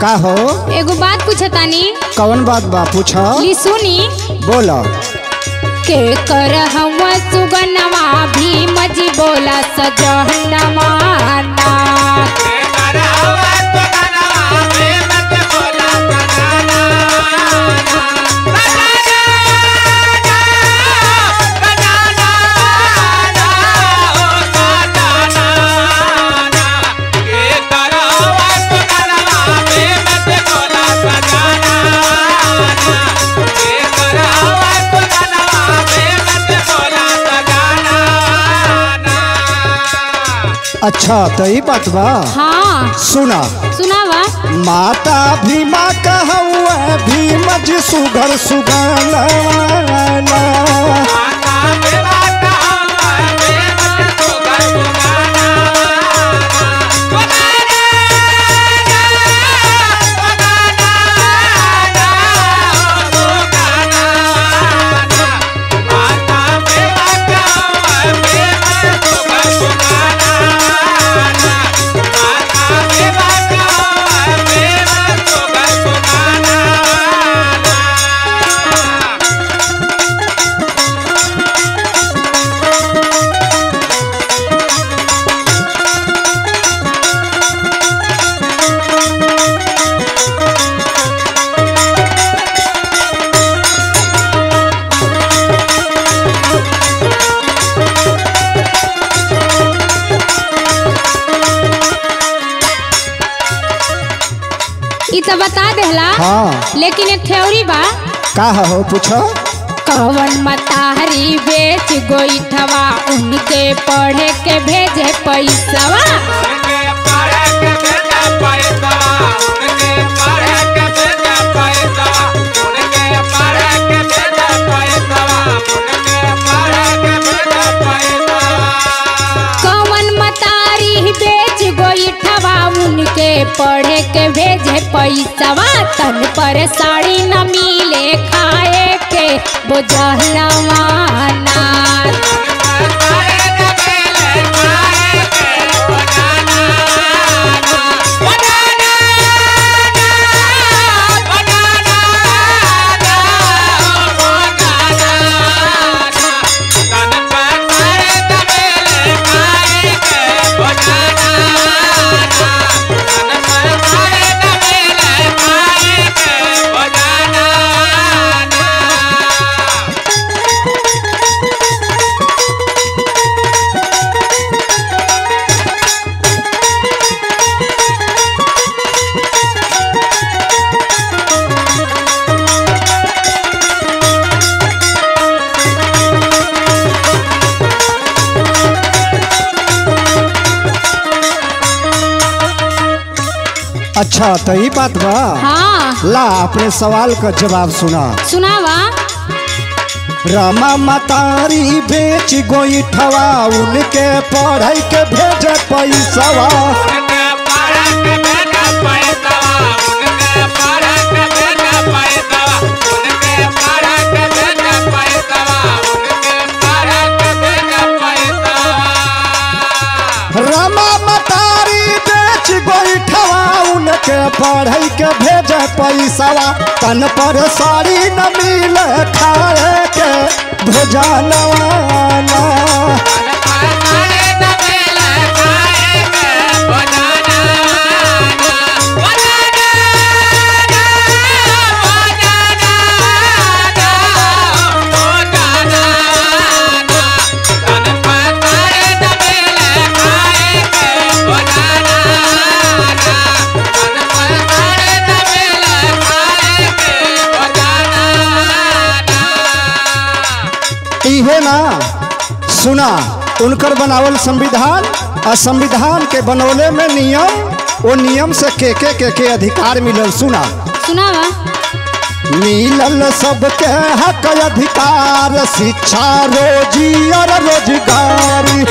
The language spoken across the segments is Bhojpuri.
का हो एगो बात पूछतानी कौन बात बा पूछ ली सुनी बोल के कर हवा सुगनवा भी मजी बोला सजनवा ना अच्छा तो ई बात बा हाँ सुना सुनावा माता भीमा कहवा भीम जी सुघर सुगाना इ तो बता देहला हाँ लेकिन एक ठेवरी बा का हो पूछ कवन मताहरी बेच गोईठवा उनके पढ़े के भेजे पैसवा कवन मतारी बेच गोईठवा उनके पढ़े के भेजे पैसवा तन पर साड़ी न मिले खाए के बोझलवा नाथ अच्छा तो ई बात बा हाँ ला अपने सवाल का जवाब सुना सुनावा रामा मतारी बेच गोईठवा उनके पढ़ाई के भेजे पैसवा रामा मतारी बेच गोईठवा उनके पढ़ाई के भेजे पैसवा तन पर साड़ी न मिले खाए के भोजनवा इहे ना सुना उनकर बनावल संविधान और संविधान के बनौले में नियम वो नियम से के के के के अधिकार मिलल सुना सुनावा मिलल सबके हक अधिकार शिक्षा रोजी और रोजगारी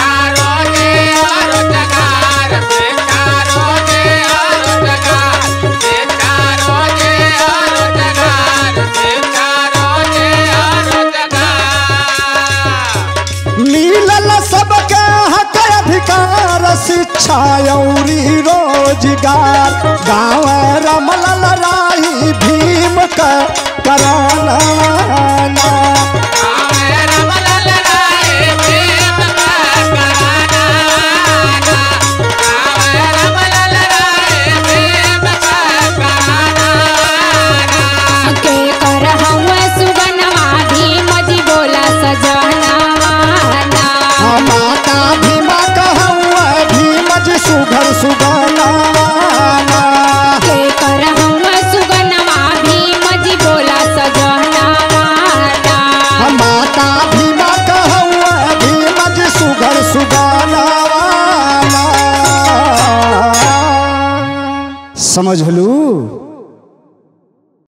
मिलल सबके हक अधिकार शिक्षा औरी रोजगार गाँव का कराना के कर हवा सुगनवा भीम जी बोला सजनवा ना माता भीमा कहवा भीम जी सुघर सुगाना के कर हवा सुगनवा भीम जी बोला सजनवा ना माता भीमा कहवा भीम जी सुघर सुगाना समझ लू